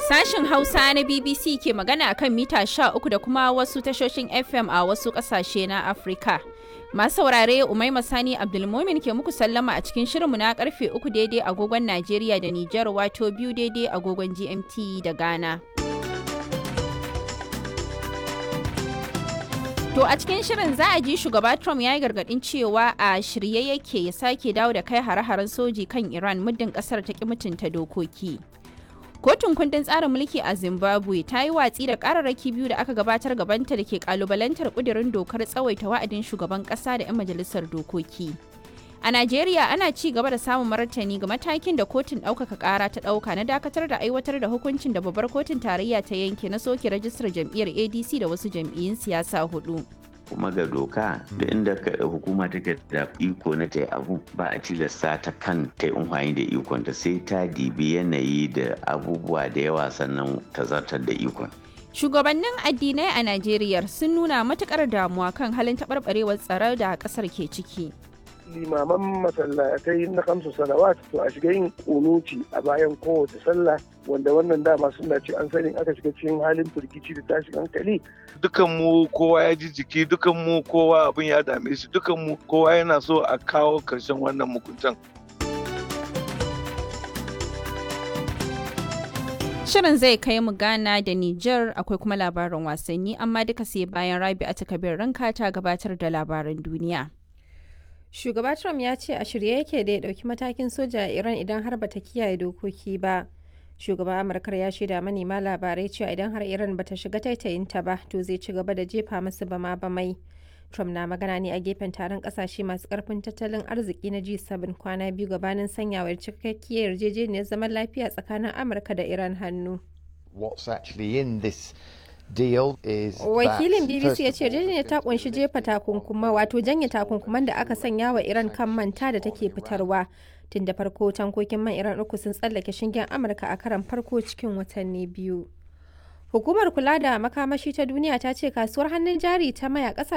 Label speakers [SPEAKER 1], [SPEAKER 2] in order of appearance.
[SPEAKER 1] Sashin Hausa na BBC ke magana akan mita 13 da kuma wasu tashoshin FM a wasu ƙasashe na Afirka. Masu saurare Umaima Sani Abdulmumin ke muku sallama a cikin shirinmu na karfe 3 daidai agogon Najeriya da Nijar wato biyu daidai agogon GMT da Ghana. To a cikin shirin za a ji shugaba Trump ya yi gargadin cewa a shirye yake ya sake dawo da kai hare-haren soji kan Iran muddin kasar ta ki mutunta dokoki. Kotun kundin tsarin mulki a Zimbabwe ta yi watsi da kararraki biyu da aka gabatar gabanta da ke kalubalantar kudirin dokar tsawaita wa'adin shugaban kasa da 'yan majalisar dokoki. A Najeriya ana ci gaba da samun martani ga matakin da kotun ɗaukaka ƙara ta ɗauka na dakatar da aiwatar da hukuncin da babbar kotun tarayya ta yanke na soke rajistar jam'iyyar ADC da wasu jam'iyyun siyasa hudu.
[SPEAKER 2] kuma ga doka da inda hukuma take da iko na ta abu ba a tilasta ta kan ta yi amfani da ikon ta sai ta dibi yanayi da abubuwa da yawa sannan ta zartar da ikon.
[SPEAKER 1] Shugabannin addinai a Najeriya sun nuna matukar damuwa kan halin taɓarɓarewar tsaro da ƙasar ke ciki.
[SPEAKER 3] limaman masallatai na kamsu salawat to a shiga yin kunuci a bayan kowace sallah wanda wannan dama suna ce an sani aka shiga cikin halin firgici da tashin hankali
[SPEAKER 4] dukan mu kowa ya ji jiki dukan mu kowa abin ya dame shi dukan mu kowa yana so a kawo karshen wannan mukuntan
[SPEAKER 1] Shirin zai kai mu Ghana da Nijar akwai kuma labarin wasanni amma duka sai bayan Rabi a takabir ranka ta gabatar da labaran duniya.
[SPEAKER 5] Shugaba Trump ya ce a shirye yake da ya ɗauki matakin soja a Iran idan har bata kiyaye dokoki ba. Shugaban Amurkar ya shaida manema labarai cewa idan har Iran bata shiga taitayinta ba to zai ci gaba da jefa masu bama bamai. Trump na magana ne a gefen taron kasashe masu karfin tattalin arziki na G7 kwana biyu gabanin sanyawar cikakkiyar yarjejeniyar zaman lafiya tsakanin Amurka da Iran hannu.
[SPEAKER 6] What's actually in this deal is
[SPEAKER 5] Wakilin BBC ya ce yarjejeniyar ta kunshi jefa takunkuma wato janye takunkuman da aka sanya wa Iran kan manta da take fitarwa. Tun da farko tankokin man Iran uku sun tsallake shingen Amurka a karan farko cikin watanni biyu. Hukumar kula da makamashi ta duniya ta ce kasuwar hannun jari ta maya